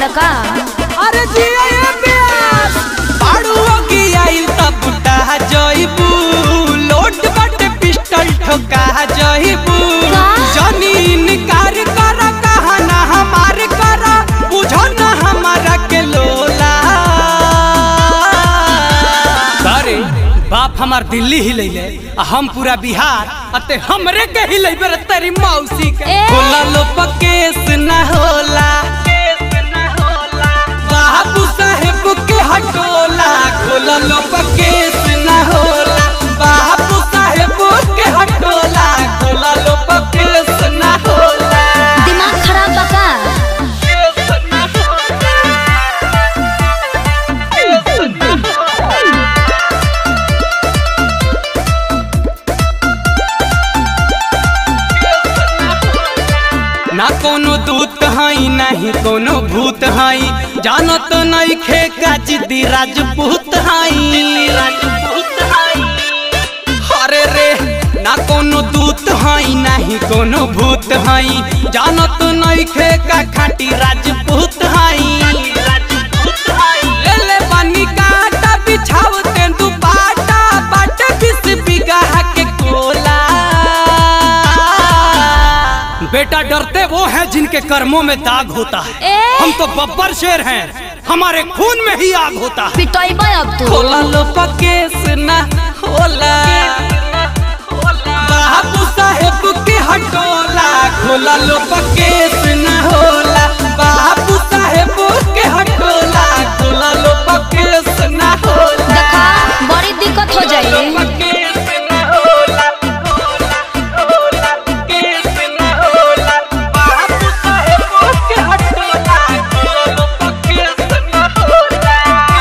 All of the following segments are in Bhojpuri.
का अरे जिया ये प्यास बाड़ू की आइल तब बुटा जइबू लोड बट पिस्टल ठोका जइबू का? जमीन कार कर कहना हमार कर बुझो ना हमारा के लोला अरे बाप हमार दिल्ली ही ले आ हम पूरा बिहार अते हमरे के ही ले रे तेरी मौसी के ए! होला लो पकेस ना होला बाबू साहेब के हटोला खोला लो पकेस ना होला बाबू साहेब के हटोला खोला लो पकेस ना होला दिमाग खराब बा का ना कोनो दूत हई नहीं कोनो भूत हई जानत नहीं खे का जिद्दी राजपूत हई अरे रे ना कोनो दूत हई नहीं कोनो भूत हई जानत नहीं खे का खाटी राजपूत हई ले ले पानी काटा बिछाव तेंदु बाटा बाटे बिस बिगहा के कोला बेटा डरते वो हैं जिनके कर्मों में दाग होता है ए! हम तो बब्बर शेर हैं हमारे खून में ही आग होता है पिटोइबा अब तू खोला लो पकेस ना होला बाबू साहेब के हटोला खोला लो पकेस ना होला बाबू साहेब के हटोला खोला लो पकेस ना होला देखा बड़ी दिक्कत हो जाई पकेस ना होला होला पकेस ना होला बाबू साहेब के हटोला खोला लो पकेस ना होला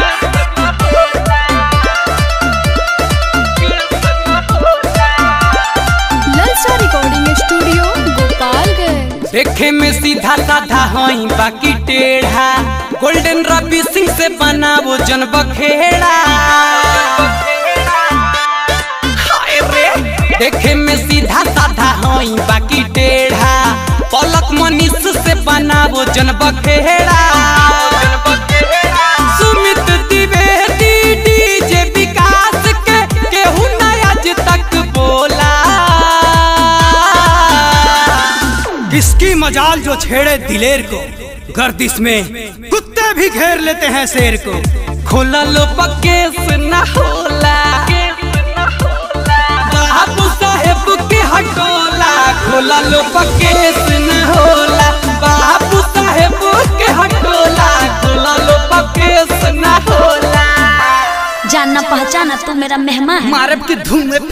ललचा रिकॉर्डिंग स्टूडियो गोपालगंज देखे में सीधा साधा हई बाकी टेढ़ा गोल्डन रवि सिंह से बना वो जन बखेड़ा हाय रे देखे में सीधा साधा हई बाकी टेढ़ा पलक मनीष से बना वो जन बखेड़ा सुमित द्विवेदी डीजे विकास के केहू ना आज तक बोला किसकी मजाल जो छेड़े दिलेर को गर्दिश में कुत्ते भी घेर लेते हैं शेर को खोला लो पकेस ना होला बाबू साहेब के हटोला खोला लो पकेस ना होला बाबू साहेब के हटोला खोला लो पकेस ना होला जानना पहचाना तू मेरा मेहमान है मारब के धूम में